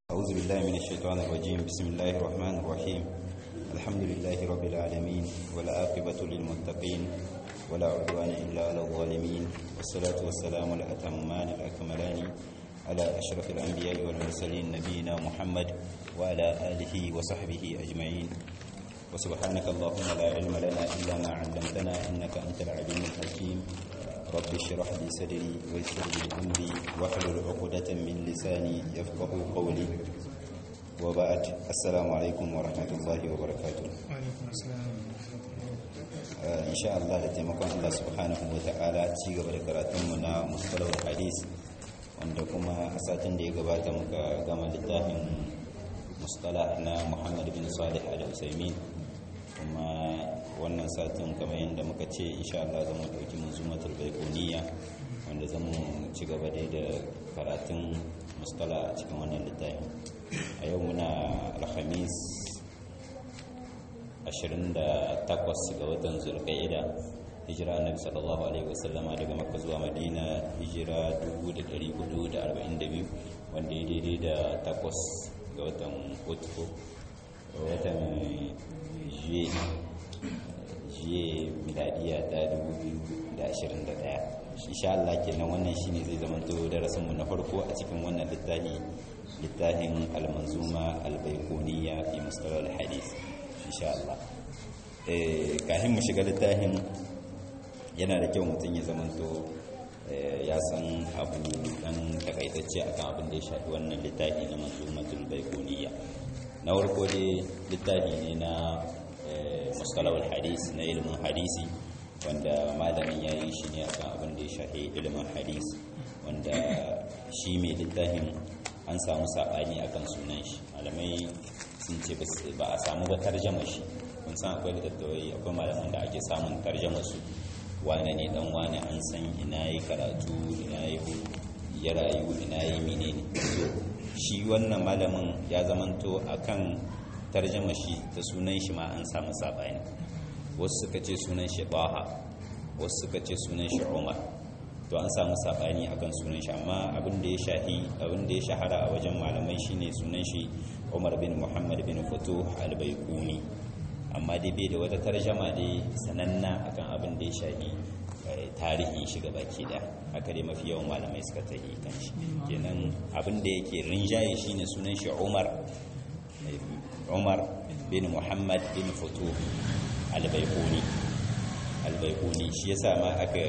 أعوذ بالله من الشيطان الرجيم بسم الله الرحمن الرحيم الحمد لله رب العالمين ولا عاقبة للمتقين ولا عدوان إلا على الظالمين والصلاة والسلام الأتمان الأكملان على أشرف الأنبياء والمرسلين نبينا محمد وعلى آله وصحبه أجمعين وسبحانك اللهم لا علم لنا إلا ما علمتنا إنك أنت العليم الحكيم رب اشرح لي صدري ويسر لي أمري واحلل عقدة من لساني يفقه قولي وبعد السلام عليكم ورحمة الله وبركاته وعليكم السلام in sha Allah da taimakon Allah subhanahu wa ta'ala ci gaba da karatunmu na mustalawar hadis wanda kuma a satin da ya gabata muka gama littafin mustala na Muhammad bin Salih al-Usaimin kuma wannan satin kamar yadda muka ce insha Allah zama dauki manzumatul baikoniya wanda zamu ci gaba da da karatun mustala a cikin wannan littafin a yau muna alhamis 28 ga watan zulqa'ida hijira annabi sallallahu alaihi wasallama daga makka zuwa madina hijira 1442 wanda ya daidai da takwas ga watan hutu watan juye juye miladiya ta 2021 insha Allah kenan wannan shine zai zama to darasin mu na farko a cikin wannan littafi littafin al-manzuma al-baiquniya fi mustalah al-hadith insha Allah eh kafin mu shiga littafin yana da kyau mutum ya zamanto ya san abu dan takaitacce akan abin da ya shafi wannan littafi na manzumatul baiquniya na farko dai littafi ne na mustalahul hadis na ilimin hadisi wanda malamin ya yi shi ne akan abin da ya shafi ilimin hadis wanda shi mai littafin an samu saɓani akan sunan shi malamai sun ce ba a samu ba tarjama shi kun san akwai littattafai akwai malaman da ake samun tarjama su wane ne dan wane an san ina yi karatu ina yi ya rayu ina yi menene shi wannan malamin ya zamanto akan tarjama shi ta sunan shi ma an samu saɓani wasu suka ce sunan shi baha wasu suka ce sunan shi umar to an samu sabani akan sunan shi amma abin da ya shahi abin da ya shahara a wajen malamai shine sunan shi Umar bin Muhammad bin Futuh al-Baiquni amma dai bai da wata tarjama dai sananna akan abin da ya shahi tarihin shi baki da haka dai mafi yawan malamai suka tahi kan shi kenan abin da yake rinjaye shine sunan shi Umar Umar bin Muhammad bin Futuh al-Baiquni al-Baiquni shi yasa ma aka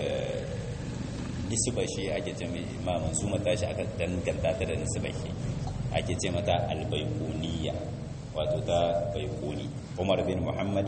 nisba shi ake ce ma mansuma tashi aka danganta ta da nisba shi ake ce mata albaikuniya wato ta baikuni umar bin muhammad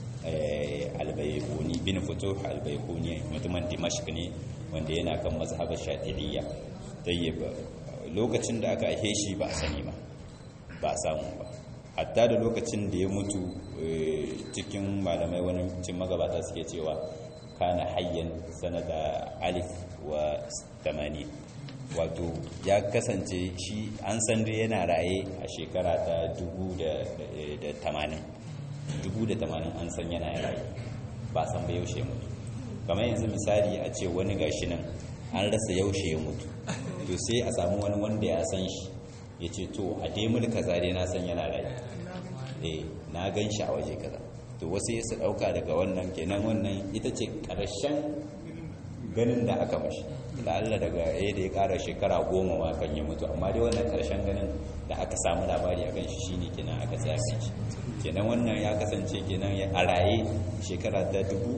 albaikuni bin fito albaikuni mutumin dimashq ne wanda yana kan mazhabar shafi'iyya tayyib lokacin da aka aihe shi ba a sani ba ba a samu ba hatta da lokacin da ya mutu cikin malamai wani cin magabata suke cewa kana hayyan sanata alif wa tamani wato ya kasance shi an san da yana raye a shekara ta dubu da tamanin dubu da tamanin an san yana raye ba san ba yaushe mutu kamar yanzu misali a ce wani gashi nan an rasa yaushe ya mutu to sai a samu wani wanda ya san shi ya ce to a demul kaza dai na san yana raye eh na gan shi a waje kaza to wasu ya su ɗauka daga wannan kenan wannan ita ce ƙarshen ganin da aka mashi la'alla daga ya da ya ƙara shekara goma ma kan yi mutu amma dai wannan ƙarshen ganin da aka samu labari a kan shi shine kenan aka tsaye shi kenan wannan ya kasance kenan a raye shekara ta dubu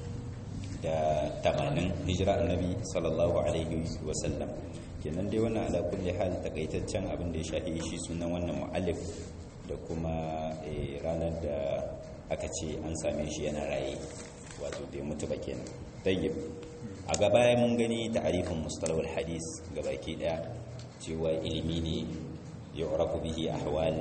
da tamanin hijira annabi sallallahu alaihi wasallam kenan dai wannan ala kulli hal takaitaccen abin da ya shafi shi sunan wannan mu'allif da kuma ranar da aka ce an same shi yana raye wato bai mutu ba kenan tayyib a gaba mun gani ta'arifin mustalahul hadis gabaki daya cewa ilimi ne yu'rafu bihi ahwal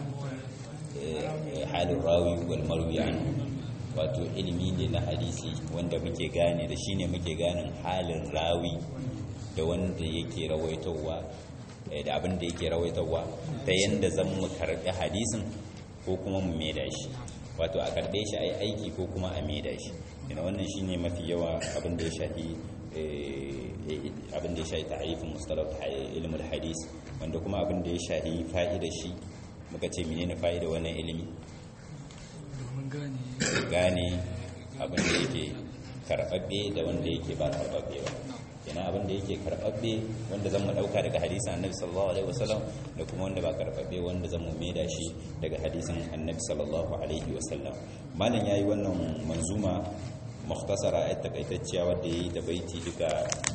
halin rawi wal marwi wato ilimi ne na hadisi wanda muke gane da shine muke ganin halin rawi da wanda yake rawaitowa da abin da yake rawaitowa ta yanda zan mu karɓi hadisin ko kuma mu maida shi wato a karɓe shi a yi aiki ko kuma a maida shi ina wannan shine mafi yawa abin da ya shafi abin da ya shahi ta'arifin mustalah ilmul hadis wanda kuma abin da ya shahi fa'idar shi muka ce menene fa'ida wannan ilimi gane abin da yake karɓaɓɓe da wanda yake ba karɓaɓɓe ba kenan abin da yake karɓaɓɓe wanda zan mu ɗauka daga hadisin annabi sallallahu alaihi wasallam da kuma wanda ba karɓaɓɓe wanda zan mu maida shi daga hadisin annabi sallallahu alaihi wasallam malam yayi wannan manzuma mukhtasara ayat takaitacciya wadda yayi da baiti duka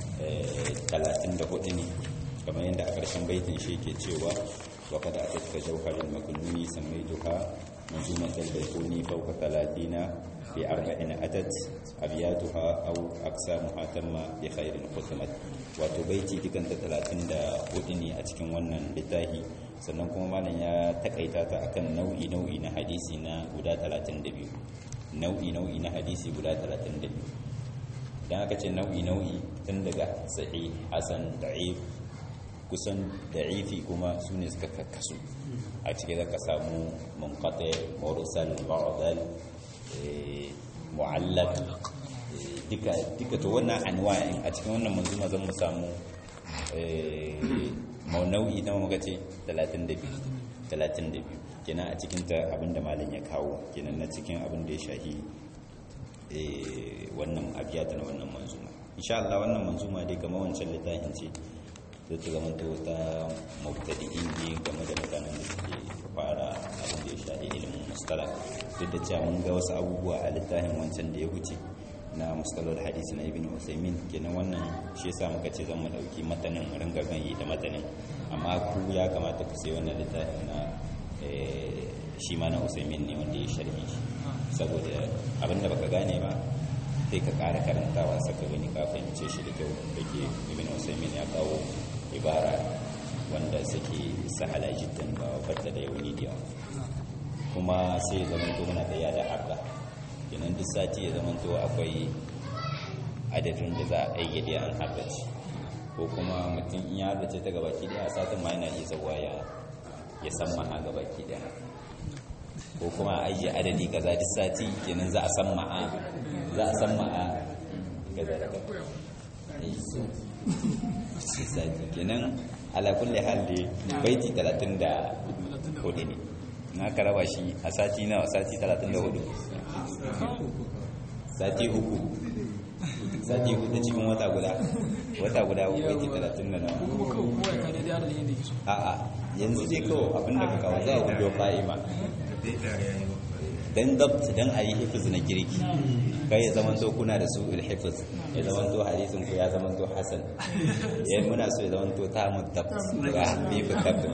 34 ne kamar yadda a ƙarshen baitin shi yake cewa wa kada atatka jawharul makununi samaituha منظومة البيتوني فوق ثلاثين في أربعين أتت أبياتها أو أقسامها تم بخير ختمت وتبيتي تكنت ثلاثين دا ودني أتكن ونن لتاهي sannan kuma malam ya takaita ta akan nau'i nau'i na hadisi na guda 32 nau'i nau'i na hadisi guda 32 dan aka ce nau'i nau'i tun daga sahih hasan da'if kusan da'ifi kuma su ne suka kakkasu a cikin zaka samu munqati mursal mu'dal mu'allaq duka duka to wannan anwa'in a cikin wannan manzuma zan mu samu nau'i na muka ce 32 32 kenan a cikin ta abinda malam ya kawo kenan na cikin abin da ya shahi wannan abiyata na wannan manzuma insha Allah wannan manzuma dai kamar wancan littafin ce zai ta zama ta wata mubtadi'in ne game da mutanen da suke fara abin da ya shafi ilimin mustala duk da cewa mun ga wasu abubuwa a littafin wancan da ya wuce na mustalar hadisi na ibn usaimin kenan wannan shi yasa muka ce zan mu dauki matanin mu ringa ganye da matanin amma ku ya kamata ku sai wannan littafin na shi ma na usaimin ne wanda ya sharhi shi saboda abin da baka gane ba sai ka ƙara karantawa saka gani ka fahimce shi da kyau da ke ibn usaimin ya kawo ibara wanda suke sahala jiddan ba fata da yauni da yawa kuma sai ya zama to muna da yada harda kenan duk sati ya zama to akwai adadin da za a ayyade an hardace ko kuma mutum in ya hardace ta gabaki daya satin ma yana iya zawa ya ya san maha gabaki daya ko kuma a ajiye adadi kaza duk sati kenan za a san ma'a za a san ma'a kaza da kaza sati kenan ala kulli hal da baiti 34 ne na ka raba shi a sati nawa sati 34 sati uku sati hudu cikin wata guda wata guda baiti 30 da nawa a'a yanzu dai kawai abinda ka kawo za a hudu fa'ima dan dabt dan a yi hifiz na girki kai ya zaman to kuna da su ilhifiz ya zaman to hadisin ku ya zaman to hasan ya muna so ya zaman to ta mu dabt ga hifiz dabt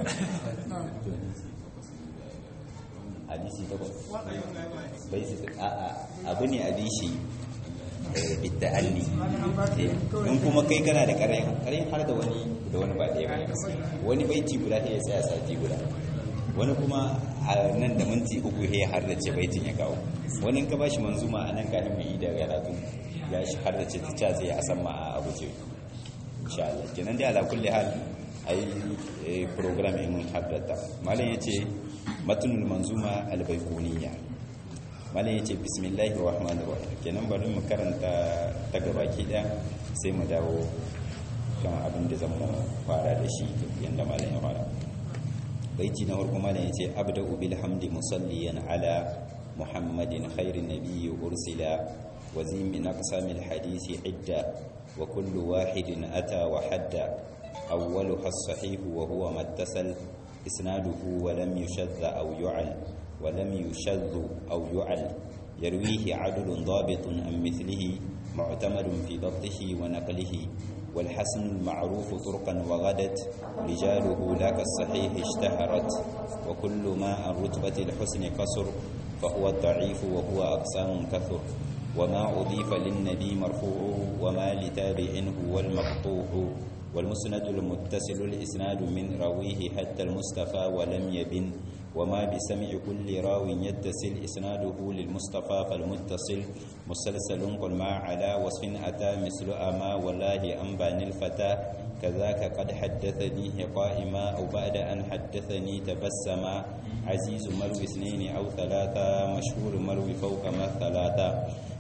hadisi ta bai su a a abu ne a bishi bitta'alli in kuma kai kana da karayin karayin har da wani da wani ba ɗaya ba wani baiti guda sai ya tsaya sati guda wani kuma a nan da minti uku ya har da ce baitin ya kawo wani ka bashi manzuma a nan kafin mai da karatu ya shi har da ce ta ca zai a san ma a abu ce insha Allah kenan dai ala kulli hal ai program in haddata malam yace matnul manzuma albayquniya malam yace bismillahir rahmanir rahim kenan bari mu karanta ta gabaki daya sai mu dawo kan abin da zan fara da shi yanda malam ya fara baiti na farko malam yace abda'u bil hamdi musalliyan ala muhammadin khairin nabiyyi ursila wa zim min aqsamil hadisi idda wa kullu wahidin ata wa hadda awwaluha as-sahih wa huwa mattasal isnaduhu wa lam yushadda aw yu'al wa lam yushaddu aw yu'al yarwihi 'adlun dhabitun an mithlihi mu'tamadun fi dabtihi wa naqlihi والحسن المعروف طرقا وغدت رجاله لا كالصحيح اشتهرت وكل ما عن رتبة الحسن قصر فهو الضعيف وهو أقسام كثر وما أضيف للنبي مرفوع وما لتابع هو المقطوع والمسند المتصل الإسناد من راويه حتى المصطفى ولم يبن وما بسمع كل راو يتصل إسناده للمصطفى فالمتصل مسلسل قل ما على وصف أتى مثل أما والله أنبان الفتى كذاك قد حدثني قائما أو بعد أن حدثني تبسما عزيز مروي اثنين أو ثلاثة مشهور مروي فوق ما ثلاثة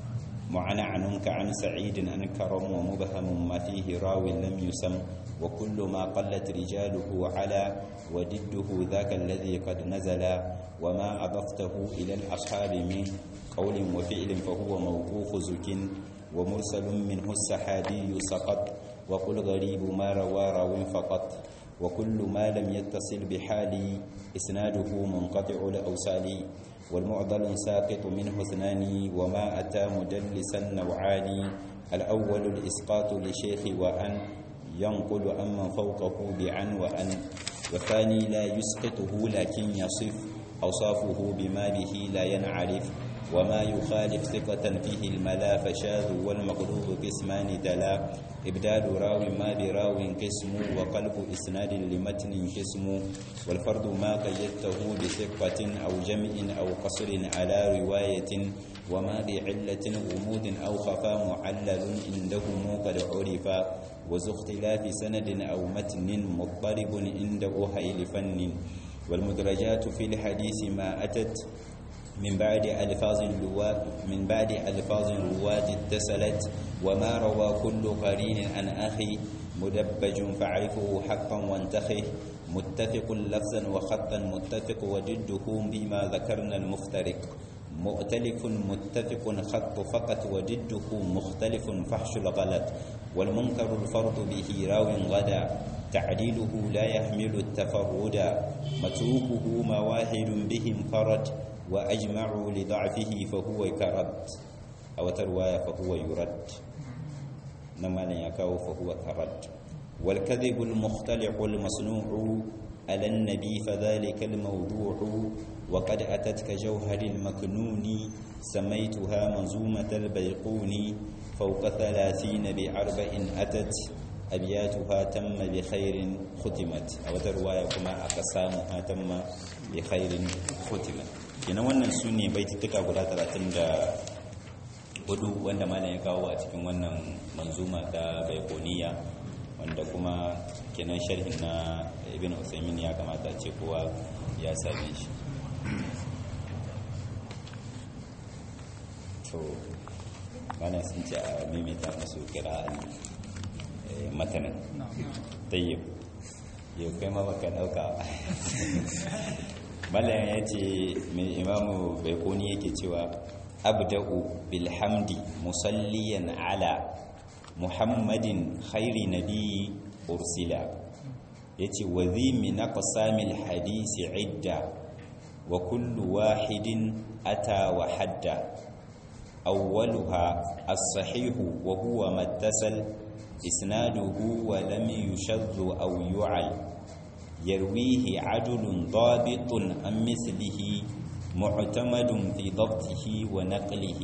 معنعنك عن سعيد عن كرم ومبهم ما فيه راو لم يسم وكل ما قلت رجاله على وضده ذاك الذي قد نزل وما أضفته إلى الأصحاب من قول وفعل فهو موقوف زك ومرسل منه السحابي سقط وقل غريب ما روى راو فقط وكل ما لم يتصل بحال إسناده منقطع الأوصال والمعضل ساقط منه اثنان وما أتى مدلسا نوعان الأول الإسقاط لشيخ وأن ينقل أمن فوقه بعن وأن والثاني لا يسقطه لكن يصف أوصافه بما به لا ينعرف وما يخالف ثقة فيه الملا فشاذ والمقلوب قسمان تلا إبدال راو ما براو قسم وقلب إسناد لمتن قسم والفرد ما قيدته بثقة أو جمع أو قصر على رواية وما بعلة غموض أو خفا معلل عندهم قد عرف وذو اختلاف سند أو متن مضطرب عند أهيل فن والمدرجات في الحديث ما أتت من بعد ألفاظ الرواة من بعد ألفاظ الرواة اتصلت وما روى كل قرين عن أخي مدبج فاعرفه حقا وانتخه متفق لفظا وخطا متفق وجده بما ذكرنا المفترق مؤتلف متفق خط فقط وجده مختلف فحش الغلط والمنكر الفرد به راو غدا تعديله لا يحمل التفرد متروكه مواهد به انفرد وأجمعوا لضعفه فهو كرد أو ترواية فهو يرد نما لن يكاو فهو كرد والكذب المختلع المصنوع على النبي فذلك الموضوع وقد أتت كجوهر المكنون سميتها منظومة البيقون فوق ثلاثين بأربع أتت أبياتها تم بخير ختمت أو ترواية كما أقسامها تم بخير ختمت kenan wannan su ne baitutuka guda 34 wanda malam ya kawo a cikin wannan manzuma ta baikoniya wanda kuma kenan sharhin na ibn usaimin ya kamata ce kowa ya same shi to malam sun ce a mimita masu kira matanin tayyib yau kai ma baka dauka malayan ya ce mai imamu baikoni yake cewa abda'u bilhamdi musalliyan ala muhammadin khairi nabi ursila ya ce wazi min aqsamil hadisi idda wa kullu wahidin ata wa hadda awwaluha as-sahihu wa huwa mattasal isnaduhu wa lam yushaddu aw yu'al يرويه عدل ضابط عن مثله معتمد في ضبطه ونقله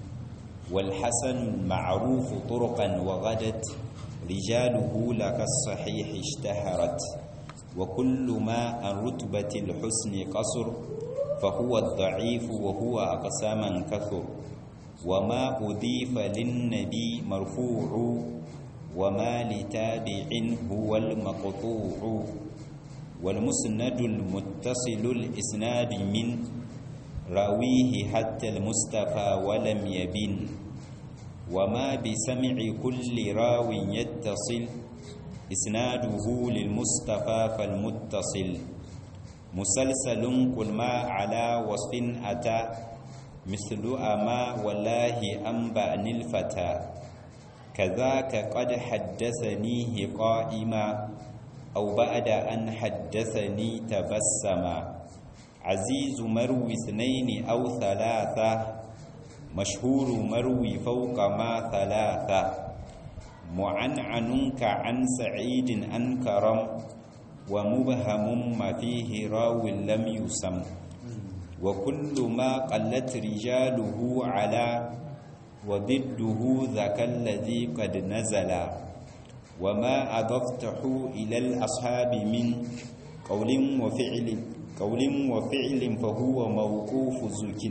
والحسن المعروف طرقا وغدت رجاله لك الصحيح اشتهرت وكل ما عن رتبة الحسن قصر فهو الضعيف وهو أقساما كثر وما أضيف للنبي مرفوع وما لتابع هو المقطوع والمسند المتصل الإسناد من راويه حتى المصطفى ولم يبن وما بسمع كل راو يتصل إسناده للمصطفى فالمتصل مسلسل قل ما على وصف أتى مثل أما والله أنبأني الفتى كذاك قد حدثنيه قائما أو بعد أن حدثني تبسما عزيز مروي اثنين أو ثلاثة مشهور مروي فوق ما ثلاثة معنعنك عن سعيد أن كرم ومبهم ما فيه راو لم يسم وكل ما قلت رجاله على وضده ذاك الذي قد نزل وما أضفته إلى الأصحاب من قول وفعل قول وفعل فهو موقوف زك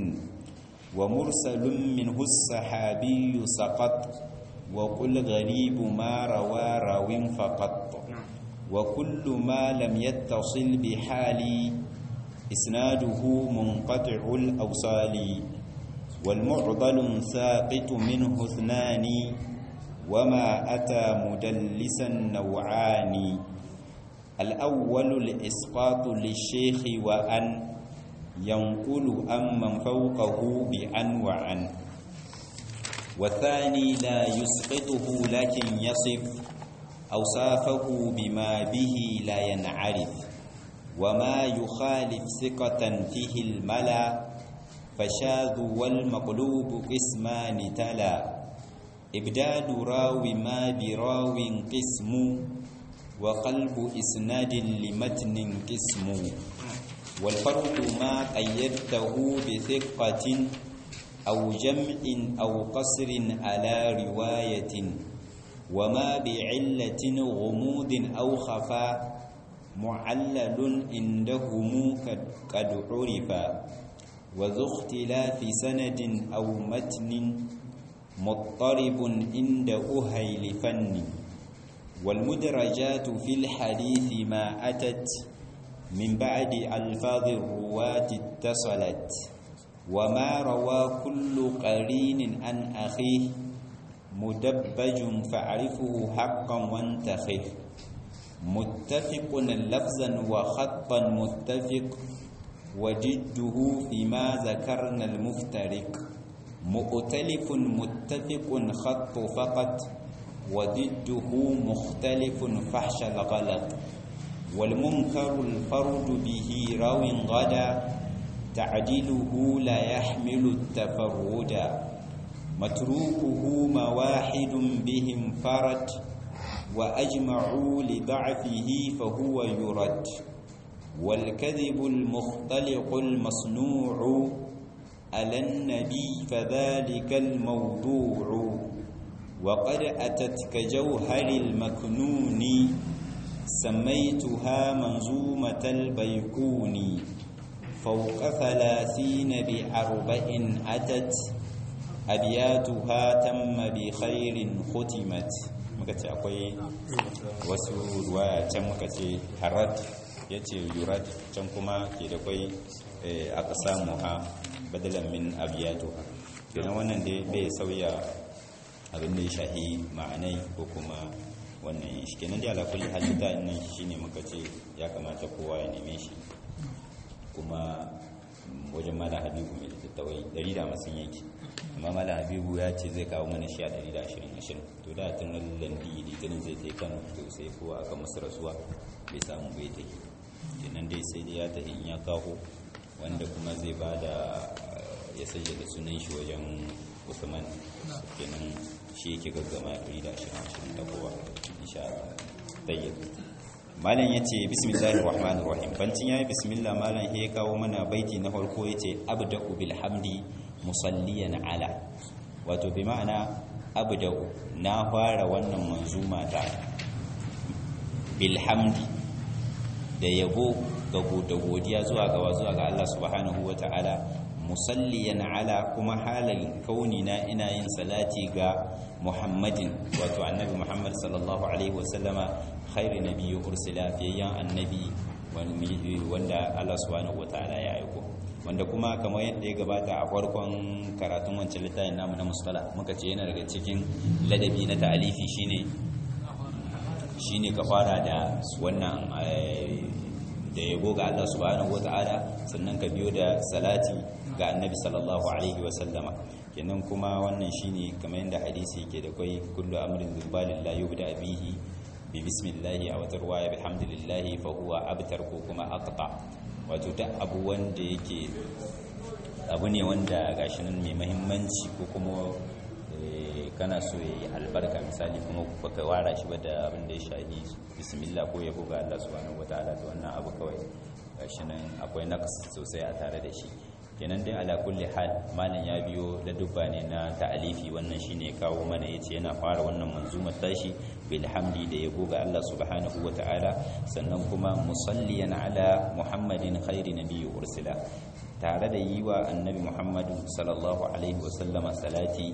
ومرسل منه الصحابي سقط وقل غريب ما روى راو فقط وكل ما لم يتصل بحال إسناده منقطع الأوصال والمعضل ساقط منه اثنان وما أتى مدلسا نوعان الأول الإسقاط للشيخ وأن ينقل أمن فوقه بأن وعن والثاني لا يسقطه لكن يصف أوصافه بما به لا ينعرف وما يخالف ثقة فيه الملا فشاذ والمقلوب قسمان تلا إبدال راو ما براو قسم وقلب إسناد لمتن قسم والفرق ما قيدته بثقة أو جمع أو قصر على رواية وما بعلة غموض أو خفاء معلل عندهم قد عرفا وذو اختلاف سند أو متن مضطرب عند أهيل فن والمدرجات في الحديث ما أتت من بعد ألفاظ الرواة اتصلت وما روى كل قرين عن أخيه مدبج فاعرفه حقا وانتخه متفق لفظا وخطا متفق وجده فيما ذكرنا المفترق مؤتلف متفق خط فقط وضده مختلف فحش الغلط والمنكر الفرد به راو غدا تعديله لا يحمل التفرد متروكه مواحد بهم فرد وأجمعوا لضعفه فهو يرد والكذب المختلق المصنوع على النبي فذلك الموضوع وقد أتت كجوهر المكنون سميتها منظومة البيكون فوق ثلاثين بأربع أتت أبياتها تم بخير ختمت muka ce akwai wasu ruwaya can muka ce harad ya ce yurad can kuma ke da kwai aka samu ha badalan min abiyatuha kenan wannan dai bai sauya abin da ya shahi ma'anai ko kuma wannan shi kenan da ala kulli halitta nan shine muka ce ya kamata kowa ya neme shi kuma wajen mala habibu mai littattawai 150 yake amma mala habibu ya ce zai kawo mana shi a 120 to da tun landi litinin zai tai kano to sai kowa aka masu rasuwa bai samu bai ta yi kenan dai sai dai ya tafi in ya kawo wanda kuma zai ba da ya sanya da sunan shi wajen usman kenan shi yake gaggama 120 da kowa insha Allah tayyib malam yace bismillahir rahmanir rahim bancin yayi bismillah malam ya kawo mana baiti na farko yace abda'u bil hamdi musalliyan ala wato bi ma'ana abda'u na fara wannan manzuma ta bil hamdi da yabo ga da godiya zuwa ga zuwa ga Allah subhanahu wata'ala musalliyan ala kuma halin kauni na ina yin salati ga muhammadin wato annabi muhammad sallallahu alaihi wasallama khairu nabiyyi ursila fiyayyan annabi wanda Allah subhanahu wataala ya aiko wanda kuma kamar yadda ya gabata a farkon karatun wancan littafin namu na musala muka ce yana daga cikin ladabi na ta'alifi shine shine ka fara da wannan da yabo ga Allah subhanahu wataala sannan ka biyo da salati ga annabi sallallahu alaihi wasallama kenan kuma wannan shine kamar yadda hadisi yake da kai kullu amrin zubalin la yubda bihi bi bismillahi aw tarwaya bihamdillahi fa huwa abtar ko kuma aqta wato duk abu wanda yake abu ne wanda gashi nan mai muhimmanci ko kuma kana so yayi albarka misali kuma baka wara shi ba da abin da ya shahi bismillah ko yabo ga Allah subhanahu wataala to wannan abu kawai gashi nan akwai naqs sosai a tare da shi kenan dai ala kulli hal malam ya biyo da dubba ne na ta'alifi wannan shine kawo mana yace yana fara wannan manzumar tashi bil hamdi da yabo ga Allah subhanahu wata'ala sannan kuma musalliyan ala muhammadin khairi nabiyyi ursila tare da yi wa annabi muhammadu sallallahu alaihi wasallama salati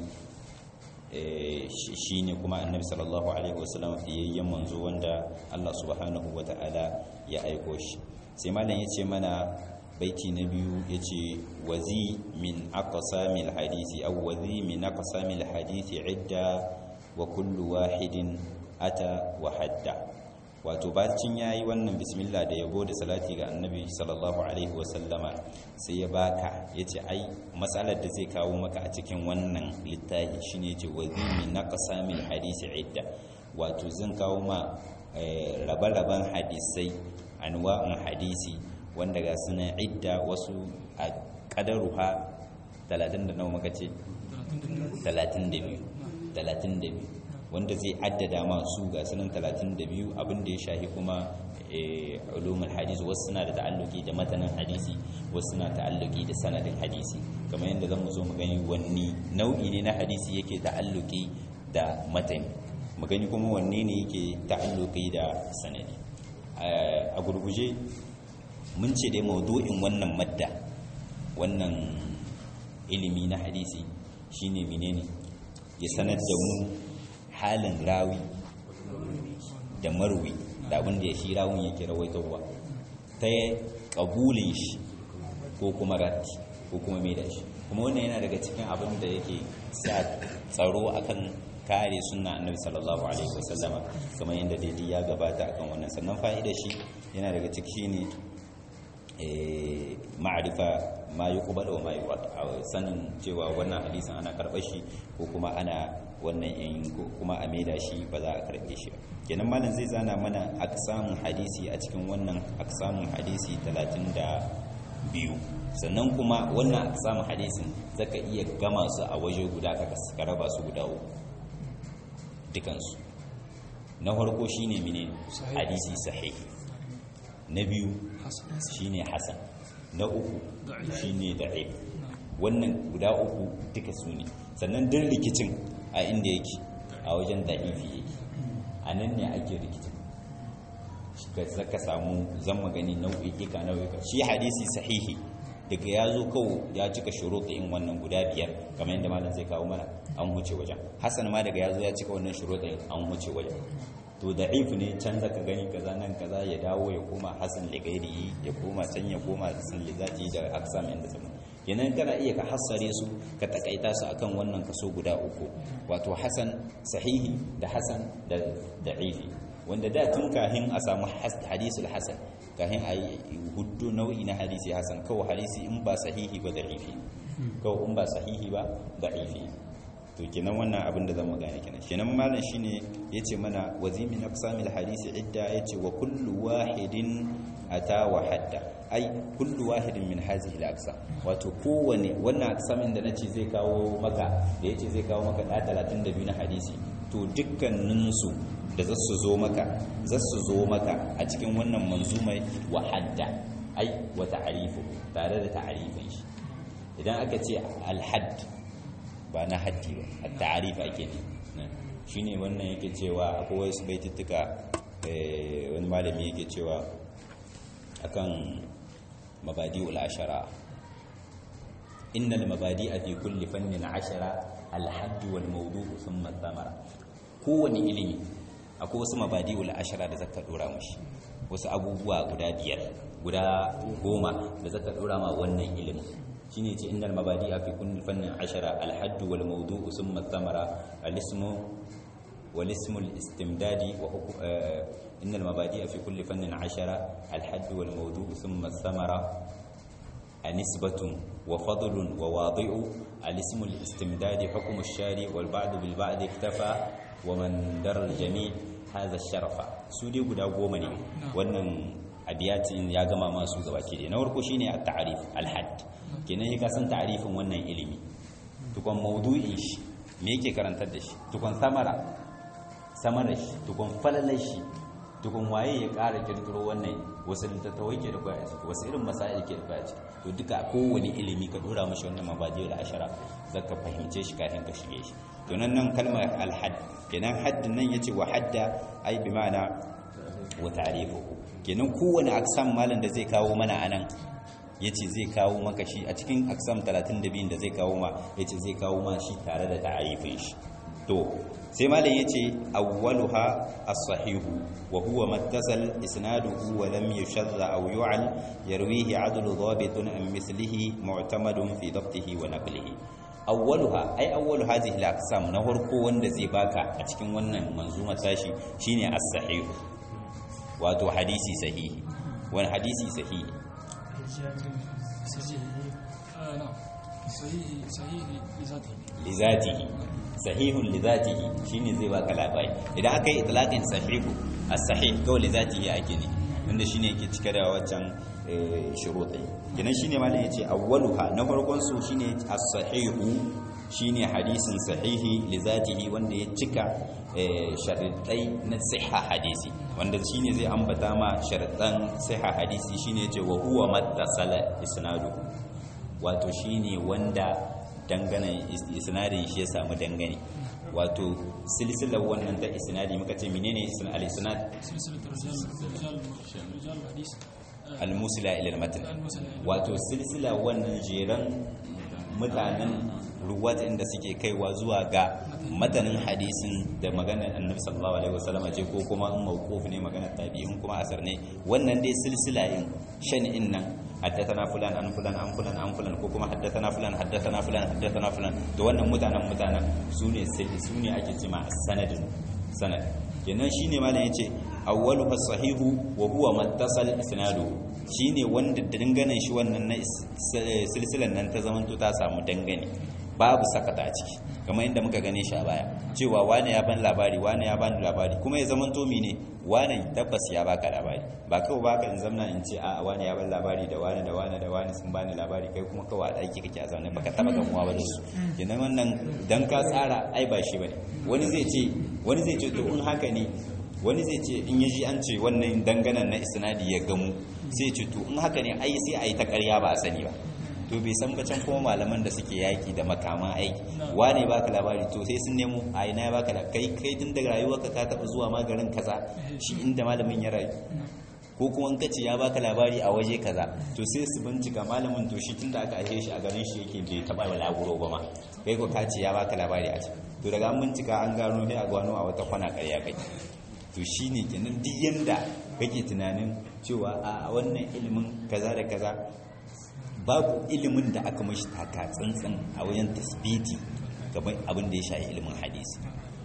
shine kuma annabi sallallahu alaihi wasallama fiyayyen manzo wanda Allah subhanahu wata'ala ya aiko shi sai malam yace mana baiti na biyu yace wazi min aqsamil hadisi aw wazi min aqsamil hadisi idda wa kullu wahidin ata wa hadda wato bacin yayi wannan bismillah da yabo da salati ga annabi sallallahu alaihi wasallama sai ya baka yace ai matsalar da zai kawo maka a cikin wannan littafi shine yace wazimi naqsamil hadisi idda wato zan kawo ma rabe-raben hadisai anwa'un hadisi wanda ga suna idda wasu a kadaruha 30 da nawa maka ce 32 32 wanda zai addada masu ga sunan 32 abinda ya shahi kuma ulumul hadisi wasu suna da ta'alluki da matanin hadisi wasu suna ta'alluki da sanadin hadisi kamar yadda zan mu zo mu gani wanne nau'i ne na hadisi yake ta'alluki da matani mu gani kuma wanne ne yake ta'alluki da sanadi a gurguje mun ce dai maudu'in wannan madda wannan ilimi na hadisi shine menene ya sanar da mu halin rawi da marwi da abin da ya shi rawun yake rawaitarwa ta kabulin shi ko kuma ratti ko kuma mai da shi kuma wannan yana daga cikin abin da yake sa tsaro akan kare sunna annabi sallallahu alaihi wasallama kamar yadda daidai ya gabata akan wannan sannan fa'ida shi yana daga ciki ne ma'arifa ma yi kubala wa ma yi sanin cewa wannan hadisin ana karɓar shi ko kuma ana wannan yin kuma a maida shi ba za a karɓe shi ba kenan malam zai zana mana aksamun hadisi a cikin wannan aksamun hadisi 32 sannan kuma wannan aksamun hadisin zaka iya gama su a waje guda ka raba su guda uku dukansu na farko shine mene hadisi sahih na biyu shine hasan na uku shine da'if wannan guda uku duka su ne sannan din rikicin a inda yake a wajen da'ifi yake a nan ne ake rikicin ka samu zan magani nau'ika nau'ika shi hadisi sahihi daga ya zo kawo ya cika shuruɗin wannan guda biyar kamar yadda malam zai kawo mana an huce wajen hasan ma daga ya zo ya cika wannan shuruɗin an huce wajen to da if ne can zaka gani kaza nan kaza ya dawo ya koma hasan ligairi ya koma can ya koma hasan lizati da aksam inda sama kenan kana iya ka hassare su ka takaita su akan wannan kaso guda uku wato hasan sahihi da hasan da da'ifi wanda da tun kahin a samu hadisul hasan kahin a yi hudu nau'i na hadisi hasan kawai hadisi in ba sahihi ba da'ifi kawai in ba sahihi ba da'ifi to kenan wannan abin da zan magana kenan kenan malam shine yace mana wazimin aqsamil hadisi idda yace wa kullu wahidin ata wa hadda ai kullu wahidin min hadhihi al-aqsam wato kowane wannan aqsamin da nace zai kawo maka da yace zai kawo maka da 32 na hadisi to dukkanin su da za su zo maka za su zo maka a cikin wannan manzumai wa hadda ai wa ta'rifu tare da ta'rifin shi idan aka ce al-hadd ba na haddi ba a ta'arif ake ne shi ne wannan yake cewa akwai wasu baituttuka wani malami yake cewa akan mabadi ashara innal mabadi a fi kulli fannin ashara alhaddu wal mawdu'u thumma thamara kowane ilimi akwai wasu mabadi ashara da zaka dora mushi wasu abubuwa guda biyar guda goma da zaka dora ma wannan ilimin shine ce innal mabadi fi kulli fannin ashara al-hadd wal mawdu'u thumma thamara al-ismu wal ismu al-istimdadi wa innal mabadi fi kulli fannin ashara al-hadd wal mawdu'u thumma thamara nisbatun wa fadlun wa wadi'u al-ismu al-istimdadi hukmu ash-shari wal ba'd bil ba'd iktafa wa man dar al-jami' hadha ash-sharafa su dai guda goma ne wannan abiyatin ya gama masu gabaki da na farko shine at-ta'rif al-hadd kenan ya kasan ta'arifin wannan ilimi tukon maudu'in shi me yake karantar da shi tukon samara samara shi tukon falalar shi tukun waye ya ƙara kirkiro wannan wasu littattawai ke da kwaya ciki wasu irin masail ke da kwaya ciki to duka kowane ilimi ka dora mashi wannan mabadi da ashara zaka fahimce shi kafin ka shige shi to nan nan kalmar alhad kenan haddin nan yace wa hadda ai bi ma'ana wa ta'rifuhu kenan kowane aksam malam da zai kawo mana anan yace zai kawo maka shi a cikin aksam 32 da zai kawo ma yace zai kawo ma shi tare da ta'arifin shi to sai malam yace awwaluha as-sahihu wa huwa mattasal isnaduhu wa lam yushadda aw yu'al yarwihi 'adlu dhabitun an mislihi mu'tamadun fi dhabtihi wa naqlihi awwaluha ai awwalu hadhihi al-aqsam na farko wanda zai baka a cikin wannan manzuma tashi shine as-sahihu wato hadisi sahihi wani hadisi sahihi lizatihi sahihun lizatihi shine zai baka labari idan aka yi itlaqin sahihu as-sahih kawai lizatihi ake ne wanda shine yake cike da waccan shuruɗi kenan shine malam yace awwaluha na farkon su shine as-sahihu shine hadisin sahihi lizatihi wanda ya cika sharidai na siha hadisi wanda shine zai ambata ma sharidan siha hadisi shine yace wa huwa mattasala isnadu wato shine wanda dangane isnadin shi ya samu dangane wato silsilar wannan ta isnadi muka ce menene al-isnad al-musila ila al-matn wato silsila wannan jeran mutanen ruwat inda suke kaiwa zuwa ga matanin hadisin da maganar annabi sallallahu alaihi wasallam ce ko kuma in mawquf ne maganar tabi'in kuma asar ne wannan dai silsila in shan'in nan haddathana fulan an fulan an fulan an fulan ko kuma haddathana fulan haddathana fulan haddathana fulan to wannan mutanen mutanen sune sune ake cewa sanadin sanad kenan shine malam yace awwalu as-sahihu wa huwa mattasal isnadu shine wanda danganan shi wannan na silsilan nan ta zamanto ta samu dangane babu sakata a ciki kamar inda muka gane shi a baya cewa wane ya ban labari wane ya bani labari kuma ya zamanto mine wane tabbas ya baka labari ba kawai baka in zamna in ce a wane ya ban labari da wane da wane da wane sun bani labari kai kuma kawai a ɗaki kake a zaune baka taba gamuwa ba da su kenan wannan dan ka tsara ai ba shi bane wani zai ce wani zai ce to in haka ne wani zai ce in yaji an ce wannan danganan na isnadi ya gamu sai ce to in haka ne ai sai a yi ta ƙarya ba a sani ba to bai san bacan kuma malaman da suke yaki da makaman aiki wane baka labari to sai sun nemo a ina ya baka kai kai tun daga rayuwarka ka taba zuwa magarin kaza shi inda malamin ya rayu ko kuma in kace ya baka labari a waje kaza to sai su bincika malamin to shi tunda aka aihe shi a garin shi yake bai taba balaguro ba ma kai ko ka ce ya baka labari a can to daga an bincika an gano sai a gano a wata kwana ƙarya kai to shine kenan duk yanda kake tunanin cewa a wannan ilimin kaza da kaza babu ilimin da aka mashi taka tsantsan a wajen tasbiti gaban abin da ya shafi ilimin hadisi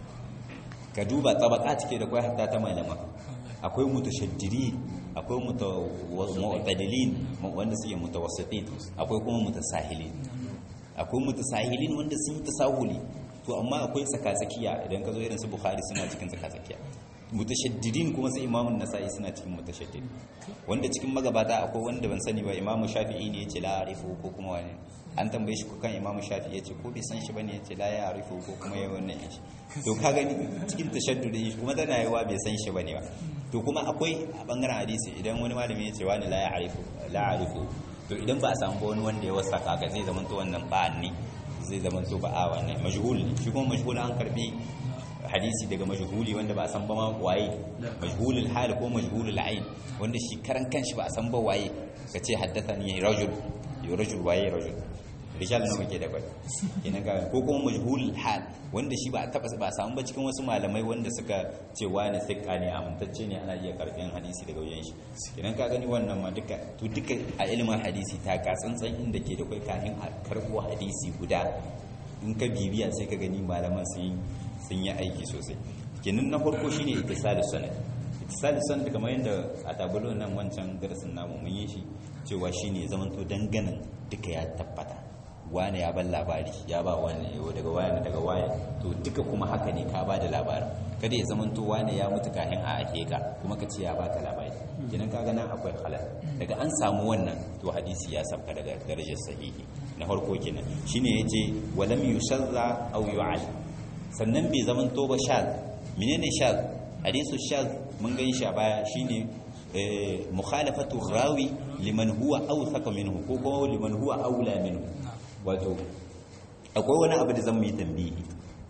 ka duba tsabaka cike da kwai hatta ta malama akwai mutashaddiri akwai mu'tadilin wanda suke mutawassitin akwai kuma mutasahilin akwai mutasahilin wanda sun yi tasahuli to amma akwai tsakatsakiya idan ka zo irin su bukhari suna cikin tsakatsakiya mutashaddidin kuma sai imamun nasa'i suna cikin mutashaddid wanda cikin magabata akwai wanda ban sani ba imamu shafi'i ne yace la arifu ko kuma wani an tambaye shi ko kan imamu shafi'i yace ko bai san shi bane yace la ya arifu ko kuma yayi wannan shi to ka gani cikin tashaddudin shi kuma tana yawa bai san shi bane ba to kuma akwai a bangaren hadisi idan wani malami yace wani la ya arifu la arifu to idan ba a samu ba wani wanda ya wasa kaga zai zama to wannan ba'an ne zai zama to ba'a wannan majhul ne shi kuma majhul an karbi hadisi daga majhuli wanda ba a san ba ma waye majhulul hal ko majhulul ain wanda shi karan kanshi ba a san ba waye kace haddathani rajul yo rajul waye rajul rijal nawa ke da bai kenan ga ko kuma majhulul hal wanda shi ba a taba ba a samu ba cikin wasu malamai wanda suka ce wani sikka ne amintacce ne ana iya karɓin hadisi daga wajen shi kenan ka gani wannan ma duka to duka a ilimin hadisi ta ka tsantsan inda ke da kai kafin a karɓo hadisi guda in ka bibiya sai ka gani malaman sun yi sun yi aiki sosai kenan na farko shine ittisalus sanad ittisalus sanad kamar yadda a tabulo nan wancan darasin namu mun yi shi cewa shine zamanto danganan duka ya tabbata wane ya ban labari ya ba wane daga wani daga wani to duka kuma haka ne ka ba da labarin kada ya zamanto wane ya mutu kahin a ake ka kuma ka ce ya baka labari kenan kaga nan akwai halal daga an samu wannan to hadisi ya sabka daga darajar sahihi na farko kenan shine yace walam yushazza aw yu'al sannan bai zaman to ba shaz menene shaz hadisu shaz mun gan shi a baya shine mukhalafatu rawi liman huwa awthaq minhu ko kuma liman huwa aula minhu wato akwai wani abu da zan yi tambihi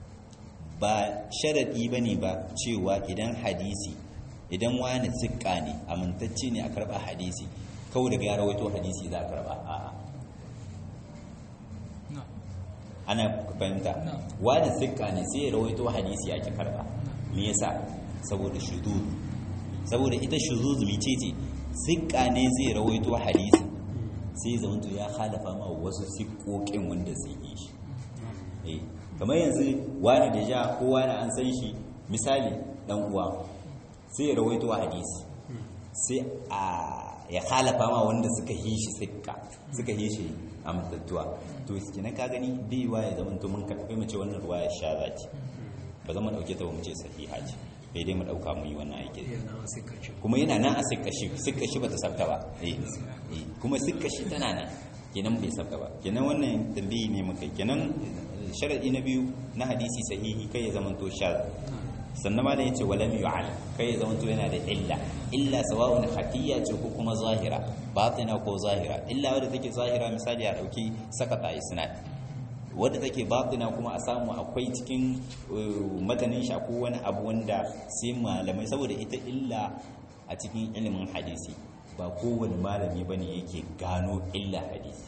ba sharadi bane ba cewa idan hadisi idan wani zikka ne amintacce ne a karba hadisi kawai daga ya rawaito hadisi za a karba a'a ana fahimta wani sikka ne sai ya rawaito hadisi ya ki karba me yasa saboda shuzuz saboda ita shuzuz mice ce sikka ne zai rawaito hadisi sai zamanto ya halafa ma wasu sikkokin wanda sai yi shi eh kamar yanzu wani da ja ko wani an san shi misali dan uwa sai ya rawaito hadisi sai a ya halafa ma wanda suka yi shi sikka suka yi shi amintattuwa to kenan ka gani bai wa ya zama mun karɓi mu ce wannan ruwa ya sha zaki ba zama dauke ta ba mu ce sahiha ce bai dai mu dauka mu yi wannan aiki kuma yana nan a sikka shi sikka shi bata sabta ba eh kuma sikka shi tana nan kenan bai sabta ba kenan wannan tambayi ne muka kenan sharadi na biyu na hadisi sahihi kai ya zama to sha sannan ma da yace walam yu'al kai ya zama to yana da illa illa sawa'un khafiyya ce ko kuma zahira batina ko zahira illa wadda take zahira misali a dauki sakata isnad wadda take batina kuma a samu akwai cikin matanin shi ko wani abu wanda sai malamai saboda ita illa a cikin ilimin hadisi ba kowane malami bane yake gano illa hadisi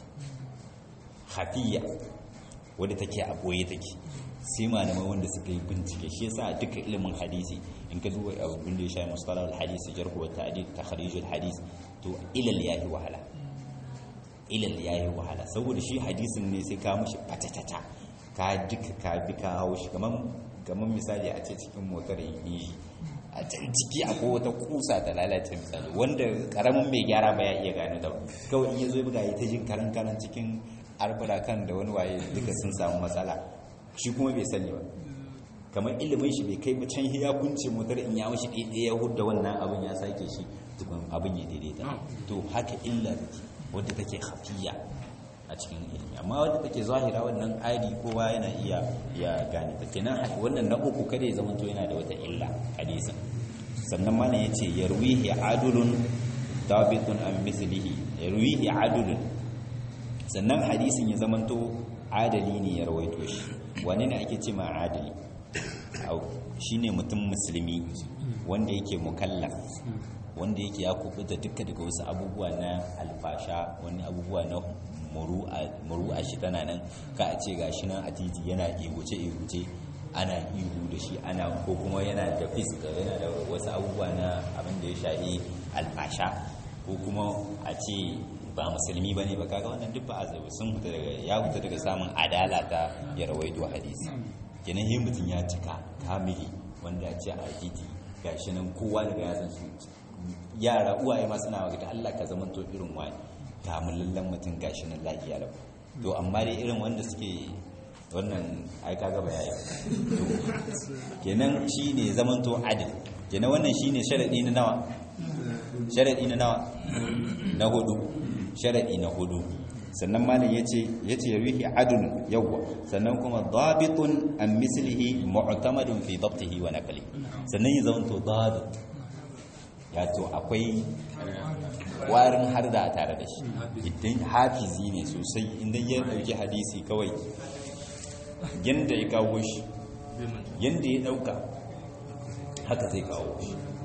khafiyya wadda take a boye take sai malamai wanda suka yi bincike shi yasa duka ilimin hadisi in ka duba abin da ya shafi mustalah al-hadisi jarh wa ta'dil takhrij al-hadis to ilal yahi wahala ilal yayi wahala saboda shi hadisin ne sai ka mushi fatatata ka duka ka bi ka hawo shi kaman kaman misali a ce cikin motar yi a can ciki akwai wata kusa ta lalace misali wanda karamin mai gyara ba ya iya gano ta kawai in ya zo buga ya ta jin karan karan cikin arbura kan da wani waye duka sun samu matsala shi kuma bai sani ba kamar ilimin shi bai kai can ya kunce motar in ya mashi ɗaiɗaya ya hudda wannan abin ya sake shi tukun abin ya daidaita to haka illa take wadda take hafiya a cikin ilimi amma wadda take zahira wannan adi kowa yana iya ya gane ta kenan wannan na uku kada ya zamanto yana da wata illa hadisin sannan mana yace yarwihi adulun dabitun an mislihi yarwihi adulun sannan hadisin ya zamanto adali ne ya rawaito shi wani ne ake ce ma adali shine mutum musulmi wanda yake mukallaf wanda yake ya kubuta duka daga wasu abubuwa na alfasha wani abubuwa na muru'a shi tana nan ka a ce ga shi nan a titi yana ihuce-ihuce ana ihu da shi ana ko kuma yana da fiska yana da wasu abubuwa na abin da ya shahi alfasha ko kuma a ce ba musulmi ba ne ba kaga wannan duk ba a sun huta daga ya huta daga samun adala ta ya rawaito hadisi kenan yi mutum ya cika kamili wanda ya ce a titi ga shi nan kowa daga ya san su yara uwaye ma suna ga Allah ka zama to irin wani kamulallen mutum gashi nan lafiya lau to amma dai irin wanda suke wannan ai kaga bayani to kenan shine zaman to adil kenan wannan shine sharadi na nawa sharadi na nawa na hudu sharadi na hudu sannan malam yace yace yawihi adl yawwa sannan kuma dabitun an mislihi mu'tamadun fi dabtihi wa naqli sannan ya zama to dabit ya to akwai warin har da tare da shi idan hafizi ne sosai idan ya dauki hadisi kawai yanda ya kawo shi yanda ya dauka haka zai kawo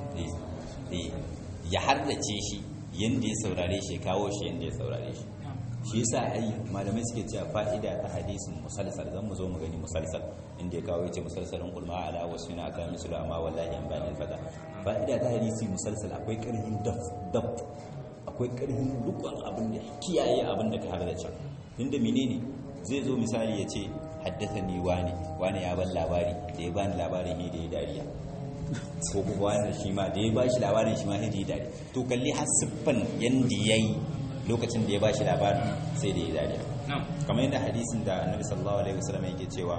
shi ya hardace shi yanda ya saurare shi ya kawo shi yanda ya saurare shi shi yasa ai malamai suke cewa fa'ida ta hadisin musalsal zan mu zo mu gani musalsal inda ya kawo yace musalsalun qulma ala wasu na aka mislu amma wallahi an bayan fada fa'ida ta hadisi musalsal akwai karhin daf daf akwai karhin dukkan abin da kiyaye abin da ka har da can tunda menene zai zo misali ya ce haddathani wani wani ya ban labari da ya bani labarin ne da ya dariya ko kuma wani shi ma da ya ba shi labarin shi ma sai da ya dariya to kalli har siffan yanda yayi lokacin da ya ba shi labarin sai da ya dariya kamar yadda hadisin da annabi sallallahu alaihi wasallam yake cewa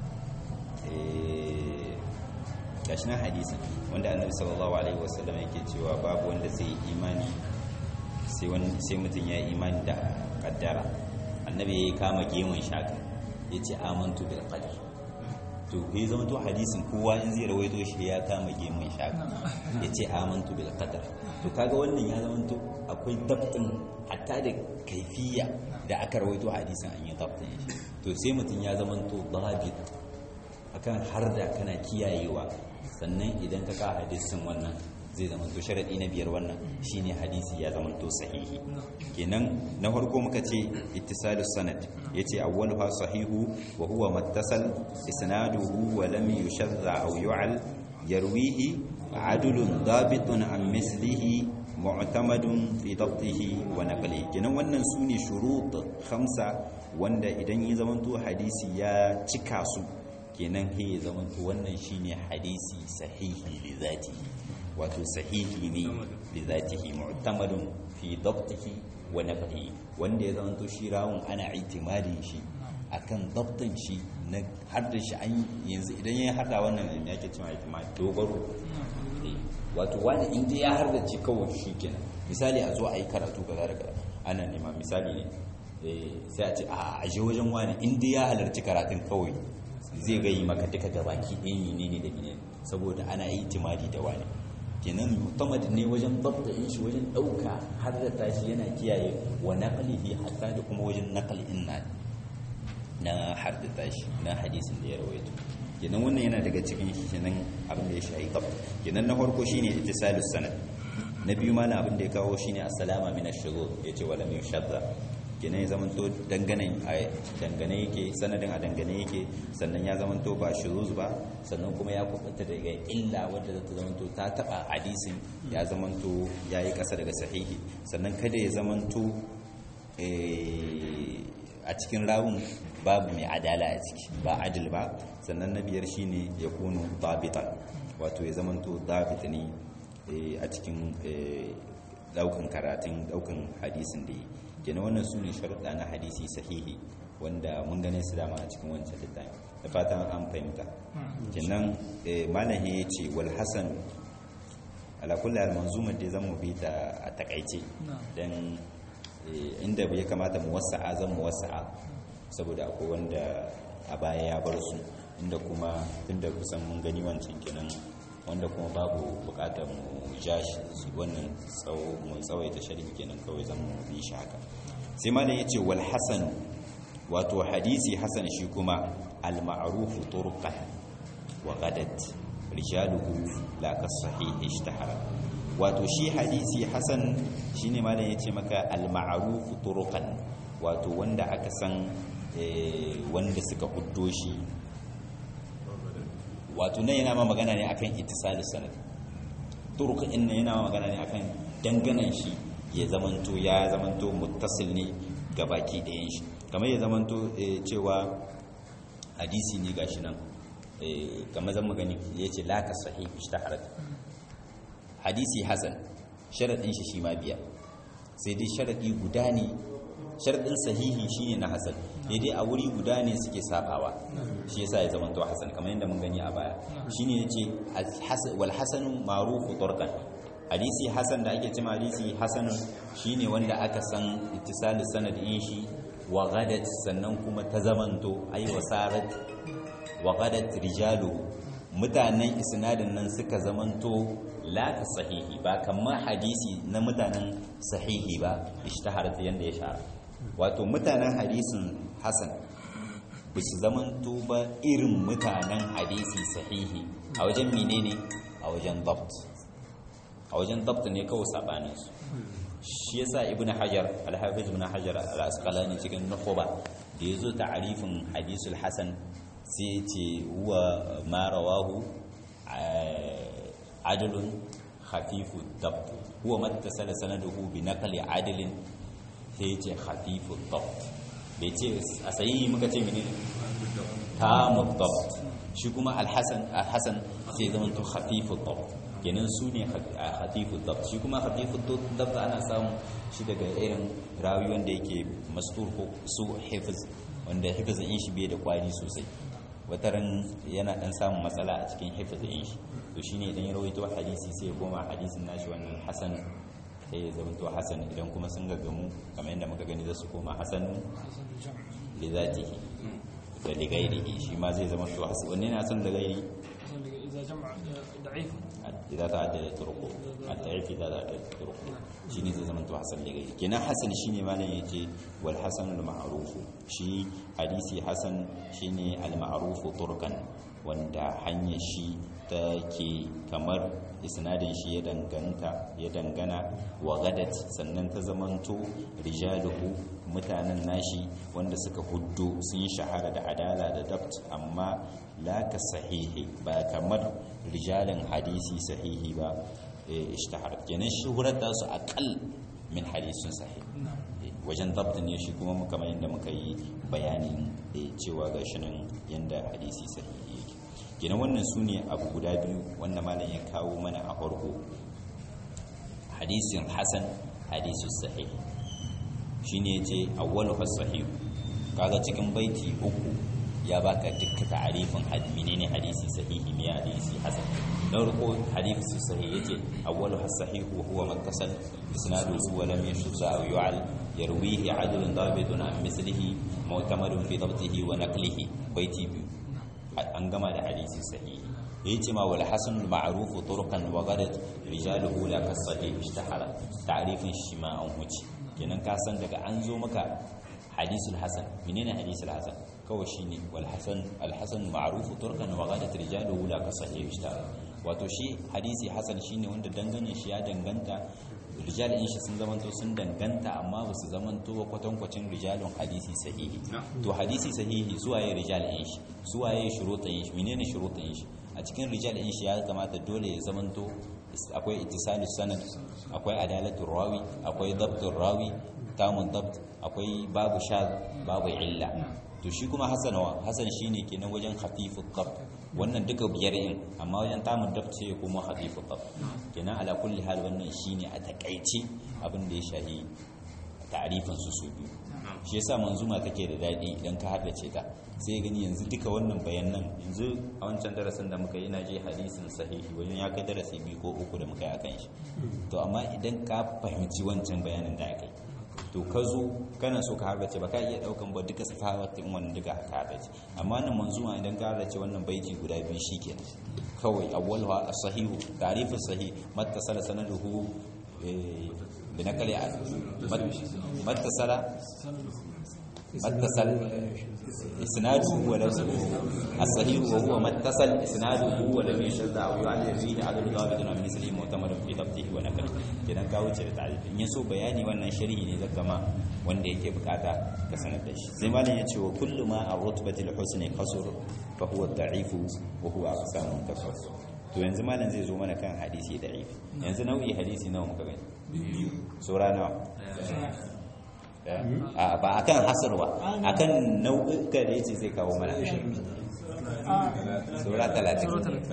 gashi nan hadisin wanda annabi sallallahu alaihi wasallam yake cewa babu wanda zai yi imani sai wani sai mutum ya yi imani da kaddara annabi ya kama gemun shaka ya ce amantu bil qadar to bai zama to hadisin kowa in zai rawaito shi ya kama gemun shaka ya ce amantu bil qadar to kaga wannan ya zama to akwai dabtin hatta da kaifiya da aka rawaito hadisin an yi dabtin shi to sai mutum ya zama to dabit akan har da kana kiyayewa sannan idan ka ka hadisin wannan zai zama to sharadi na biyar wannan shine hadisi ya zama to sahihi kenan na farko muka ce ittisalus sanad yace awwaluha sahihu wa huwa mattasal isnaduhu wa lam yushadda aw yu'al yarwihi adulun dabitun an mislihi mu'tamadun fi dabtihi wa naqlihi kenan wannan sune shurut khamsa wanda idan ya zama to hadisi ya cika su kenan he ya zama to wannan shine hadisi sahihi li zatihi wato sahihi ne li zatihi mu'tamadun fi dabtihi wa naqlihi wanda ya zama to shi rawun ana itimadin shi akan dabtin shi na har da shi an yanzu idan ya hada wannan ne yake cewa itimad dogaro wato wani inda ya har da ci kawai shi kenan misali a zo a yi karatu kaza da kaza ana nema misali ne sai a ce a aje wajen wani inda ya halarci karatun kawai zai gayi maka duka gabaki ɗaya ne ne da ne saboda ana yi timadi da wani kenan mutamad ne wajen babta in shi wajen ɗauka har da tashi yana kiyaye wa naqlihi hatta da kuma wajen naqlin na na har da tashi na hadisin da ya rawaito kenan wannan yana daga cikin kenan abin da ya shahi qab kenan na farko shine ittisalus sanad na biyu ma abin da ya kawo shine assalama min ash-shughul yace wala min shadda kenan ya zamanto dangane a dangane yake sanadin a dangane yake sannan ya zamanto ba shuzuz ba sannan kuma ya kubuta daga illa wadda zata zamanto ta taba hadisin ya zamanto yayi kasa daga sahihi sannan kada ya zamanto a cikin rawun babu mai adala a ciki ba adil ba sannan na biyar shine ya kunu dabitan wato ya zamanto dabit ne a cikin daukan karatun daukan hadisin da yi kenan wannan su ne sharuɗa na hadisi sahihi wanda mun gane su dama a cikin wancan littafi da fatan an fahimta kenan malam ya ce wal hasan ala kulli al manzumar da zan mu bi ta a takaice dan inda ya kamata mu wasa'a zan mu wasa'a saboda akwai wanda a baya ya bar su inda kuma tunda kusan mun gani wancan kenan wanda kuma babu bukatar mu ja shi wannan tsawo mu tsawaita sharhi kenan kawai zan mu bi shi haka sai malam yace wal hasan wato hadisi hasan shi kuma al ma'ruf turqan wa gadat rijaluhu la ka sahih ishtahara wato shi hadisi hasan shine malam yace maka al ma'ruf turqan wato wanda aka san wanda suka huddo shi wato nan yana ma magana ne akan ittisalus sanad turuk in yana ma magana ne akan danganan shi ya zamanto ya zamanto muttasil ne ga baki ɗayan shi kamar ya zamanto cewa hadisi ne gashi nan kamar zan magani ya ce laka sahih ishtaharat hadisi hasan sharadin shi shi ma biya sai dai sharadi guda ne sharadin sahihi shine na hasan ne dai a wuri guda ne suke sabawa shi yasa ya zama to hasan kamar yadda mun gani a baya shine yace wal hasanu ma'rufu turqan hadisi hasan da ake cewa hadisi hasanun shine wanda aka san ittisalus sanadin shi wa ghadat sannan kuma ta zamanto ay wasarat wa ghadat rijalu mutanen isnadin nan suka zamanto la ka sahihi ba kamar hadisi na mutanen sahihi ba ishtaharat yanda ya shahara wato mutanen hadisin hasan ba su zamanto ba irin mutanen hadisi sahihi a wajen menene a wajen dabt a wajen dabt ne kawai sabanin su shi yasa ibn hajar al-hafiz ibn hajar al-asqalani cikin nukhba da yazo ta'rifin hadisul hasan sai ce huwa ma rawahu adlun khafifu dabt huwa mattasala sanaduhu bi naqli adlin sai ce khafifu dabt bai ce a sayi muka ce mene tamu dabt shi kuma alhassan alhassan sai zama to khafifu dabt kenan su ne khafifu dabt shi kuma khafifu dabt ana samu shi daga irin rawi wanda yake mastur ko su hifiz wanda hifizin in shi bai da kwari sosai wataran yana dan samun matsala a cikin hifizin shi to shine idan ya rawaito hadisi sai ya koma hadisin nashi wannan hasan sai ya zama to hasan idan kuma sun gaggamu kamar yadda muka gani za su koma hasan li zatihi da li ghairihi shi ma zai zama to hasan wanne ne hasan da ghairi إذا جمع ضعيف idza ta'addada turuqu at-ta'rif idza ta'addada turuqu shine zai zama to hasan li ghairi kenan hasan shine malam yace wal hasan al ma'ruf shi hadisi hasan shine al ma'ruf turkan wanda hanyar shi ta ke kamar isnadin shi ya danganta ya dangana wa gadat sannan ta zamanto rijaluhu mutanen nashi wanda suka huddo sun shahara da adala da dabt amma la ka sahihi ba kamar rijalin hadisi sahihi ba ishtahar kenan shuhurar da su akal min hadisin sahih wajen dabt ne shi kuma muka mai da muka yi bayanin cewa ga shi nan yanda hadisi sahihi yake kenan wannan su ne abu guda biyu wanda malam ya kawo mana a farko hadisin hasan hadisin sahih shine yace awwalu sahih kaga cikin baiti uku ya baka dukkan ta'arifin menene hadisi sahihi me hadisi hasan na farko hadisi sahih yace awwalu sahih wa huwa mattasal isnaduhu wa lam yashza aw yu'al yarwihi adlun dabitun an mislihi mu'tamadun fi dabtihi wa naqlihi baiti biyu an gama da hadisi sahihi yace ma wal hasan al ma'ruf turqan wa ghadat rijaluhu la kasahih ishtahara ta'rifin shi ma an huce kenan ka san daga an zo maka hadisul hasan menene hadisul hasan kawai shine wal hasan al hasan ma'ruf turqan wa ghadat rijaluhu la kasahih ishtahara wato shi hadisi hasan shine wanda dangane shi ya danganta rijal in shi sun zamanto sun danganta amma ba su zamanto ba kwatankwacin rijalun hadisi sahihi to hadisi sahihi suwaye rijal in shi suwaye shuruɗin shi menene shuruɗin shi a cikin rijal in shi ya kamata dole ya zamanto akwai ittisalu sanad akwai adalatul rawi akwai dabtul rawi tamun dabt akwai babu shad babu illa to shi kuma hasanawa hasan shine kenan wajen khafifut dabt wannan duka biyar in amma wajen tamun dabt sai kuma khafifut dabt kenan ala kulli hal wannan shine a takaice abin da ya shahi ta'rifin su su biyu shi yasa manzuma take da dadi idan ka haddace ta sai gani yanzu duka wannan bayanan yanzu a wancan darasin da muka yi na je hadisin sahihi wajen ya kai darasi biyu ko uku da muka yi akan shi to amma idan ka fahimci wancan bayanin da aka yi to ka zo kana so ka harbace ba ka iya daukan ba duka safawatin wannan duka ka harbace amma nan manzuma idan ka harbace wannan baiti guda biyu shikenan kawai awwalha as-sahihu ta'rifu sahih mattasala sanaduhu bi naqli mattasala mattasal isnaduhu wa lafzuhu as-sahih wa huwa mattasal isnaduhu wa lam yashadda aw yu'allil fihi adad dhabitun min mislihi mu'tamadun fi dhabtihi wa naqlihi kenan ka wuce da ta'rif in yaso bayani wannan sharhi ne zaka ma wanda yake bukata ka sanar da shi sai malam yace wa kullu ma ar-rutbatil husni qasr fa huwa ad-da'if wa huwa aqsamun kafar to yanzu malam zai zo mana kan hadisi da'if yanzu nau'i hadisi nawa muka gani biyu sura nawa ba a kan hasar ba a kan nau'uka da ya ce zai kawo mana sura talatin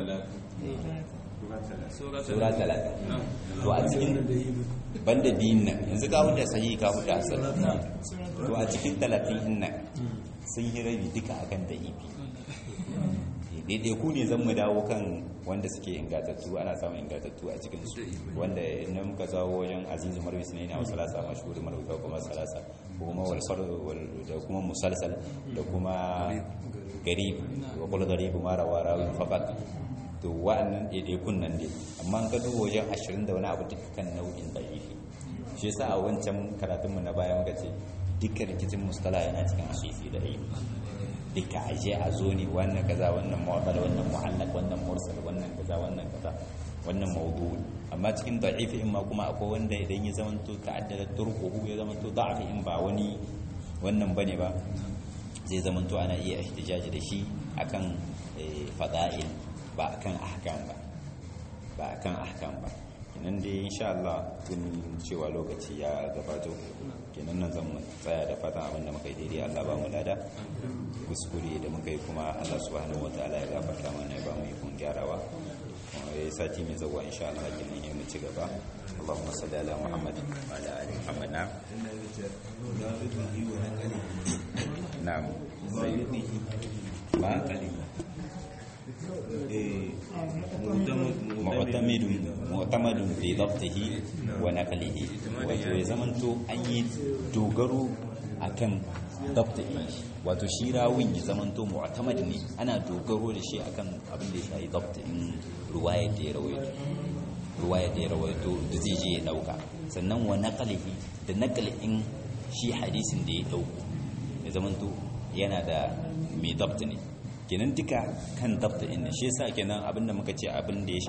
sura talatin to a cikin banda biyun nan yanzu ka huta sahi ka huta hasar to a cikin talatin nan sun yi rabi duka akan da ibi daidai ku ne zan mu dawo kan wanda suke ingatattu ana samun ingatattu a cikin su wanda na muka zawo wajen azizu marwis ne na wasu salasa mashhuri marwis kuma salasa kuma walsar da kuma musalsal da kuma garib wa kula garib mara wa rawin faqat to wa'annan ɗaiɗaikun nan ne amma an ka duba wajen ashirin da wani abu dukkan nau'in da'ifi shi yasa a wancan karatunmu na baya muka ce dukkan rikicin mustala yana cikin hadisi da ilimi duka aje a zo ne wannan kaza wannan mu'adal wannan mu'allaq wannan mursal wannan kaza wannan kaza wannan mawdu amma cikin da'if in ma kuma akwai wanda idan ya zamanto ta'addada turquhu ya zamanto da'if in ba wani wannan bane ba zai zamanto ana iya ihtijaji da shi akan fada'il ba akan ahkam ba ba akan ahkam ba kenan dai insha Allah kun cewa lokaci ya gabato kenan nan zan tsaya da fatan abin da muka yi daidai Allah ba mu lada kuskure da muka yi kuma Allah subhanahu wataala ya gafarta mana ya ba mu ikon gyarawa ya yi sati mai zawa insha Allah kenan ya mu ci gaba اللهم صل على محمد وعلى ال محمد نعم نعم ما mu'tamadun mu'tamadun fi dhabtihi wa naqlihi wato ya zamanto an yi dogaro akan dhabtihi wato shi rawin ya zamanto mu'tamad ne ana dogaro da shi akan abin da ya shafi dhabtin ruwayar da ya rawaito ruwayar da ya rawaito da zai je ya dauka sannan wa naqlihi da naqlin shi hadisin da ya dauko ya zamanto yana da mai dabt ne kenan duka kan dabta inna shi yasa kenan abinda muka ce abin da ya